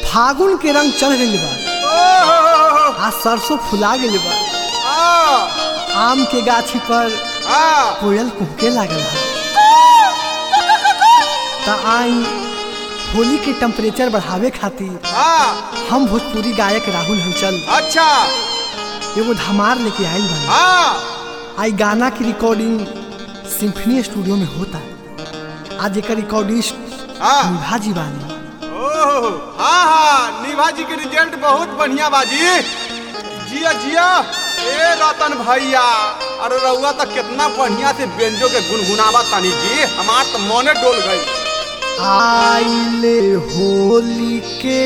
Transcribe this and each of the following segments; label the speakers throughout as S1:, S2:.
S1: फागुन के रंग चढ़ गइल बा
S2: ओहो,
S1: आ सरसों फुला गइल बा
S2: आ,
S1: आम के गाछी पर
S2: आ,
S1: कोयल कुहके लागल है त आई होली के टेम्परेचर बढ़ावे खातिर
S2: आ,
S1: हम भोजपुरी गायक राहुल हंचल
S2: अच्छा
S1: एगो धमार लेके आइल बानी
S2: आ,
S1: आई गाना की रिकॉर्डिंग सिम्फनी स्टूडियो में होता है आज एक रिकॉर्डिस्ट
S2: आ,
S1: निभा जी बानी
S2: ओहो, हाँ हाँ निभा जी के रिजल्ट बहुत बढ़िया बाजी जिया जिया ए रतन भैया अरे रउआ तो कितना बढ़िया से बेंजो के गुनगुनावा तानी जी हमार तो मने डोल गई
S1: आइले होली के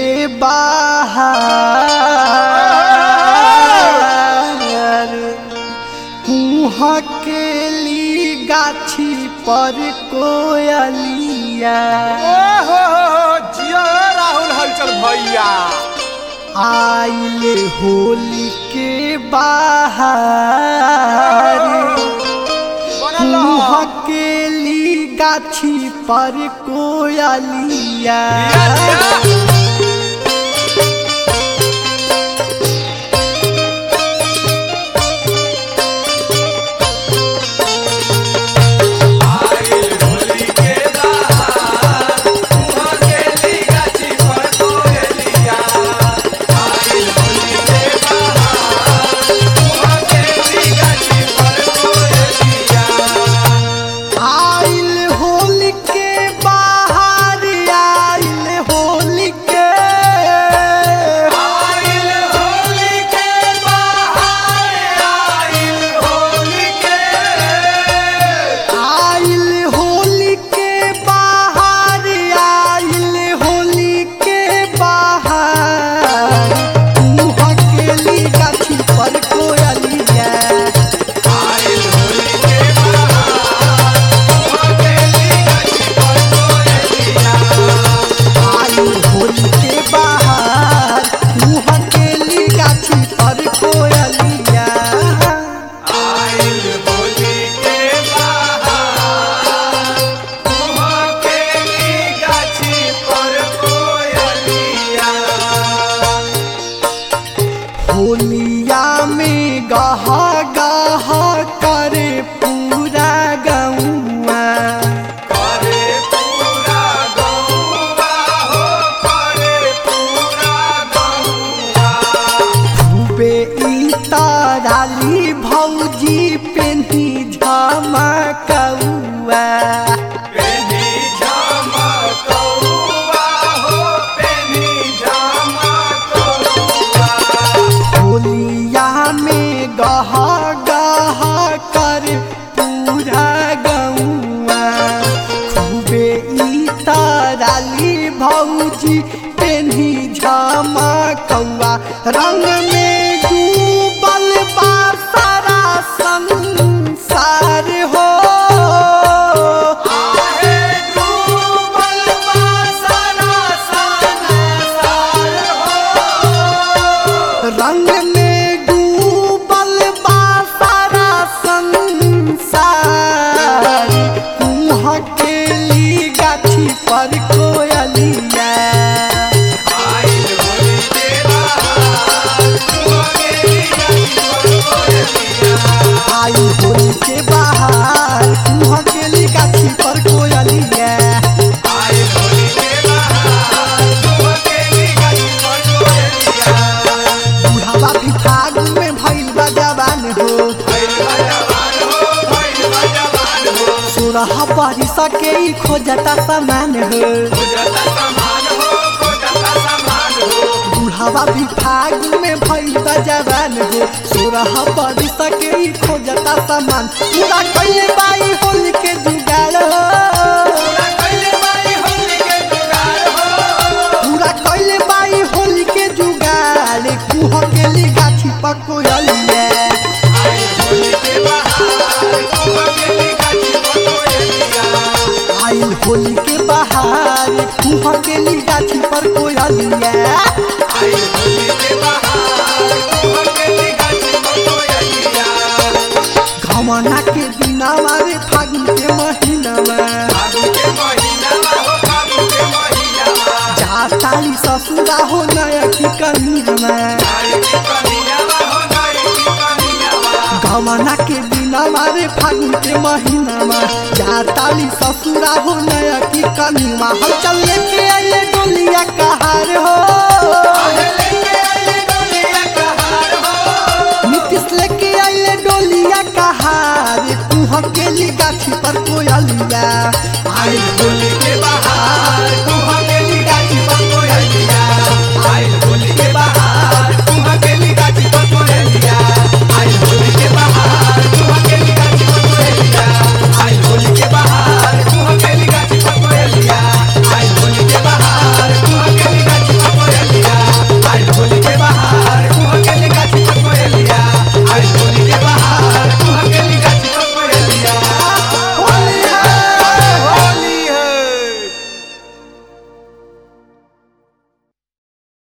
S1: बाहर कुह के ली गाछी पर कोयलिया
S2: ओहो जिया राहुल हलचल भैया
S1: आइले होली के बाहर
S2: बनल
S1: कुह
S2: रह।
S1: के ली गाछी पर कोयलिया
S2: जिया, जिया।
S1: आइल होली के बाहर आइल होली के आइल होली के बाहर आइल होली के बाहर मुँह के ली गाछी पर कोयलिया आइल होली के बाहर मुँह के ली गाछी पर कोयलिया होलिया में गह गह करे पूरा गौआ खूबे ई ताराली भौजी पेन्ही झमकौआ होलिया में गह गह कर पूरा गौआ खूबे ई ताराली भौजी पेन्ही झमकौआ रंग में डूबल बा सारा संसार हो रंग में डूबल बा सारा संसार कुम्ह के ली गाछी पर कोयलिया आई होली के बाहर कुम्ह के ली गाछी पर कोयलिया बुढ़ावा भी फागुन में भइल बा जवान हो सोरह बारिश के ही खोजता सामान हो बुढ़ावा भी फागुन में भइल बा जवान हो सोरह बारिश के ही खोजता सामान पूरा कइले बाई होली के जुगाड़ हो पूरा कइले बाई होली के जुगाड़ कुह के ली गाछी पकोयलिया आइल होली के बाहर कुह के ली गाछी पर कोयलिया घमना के दिना मारे फागुन के महीना में जाता ताली ससुरा हो नया की कनिया गमना के बिना मारे फागुन के महीना में जा ताली ससुरा हो नया की कनिया हम चल लेके आइए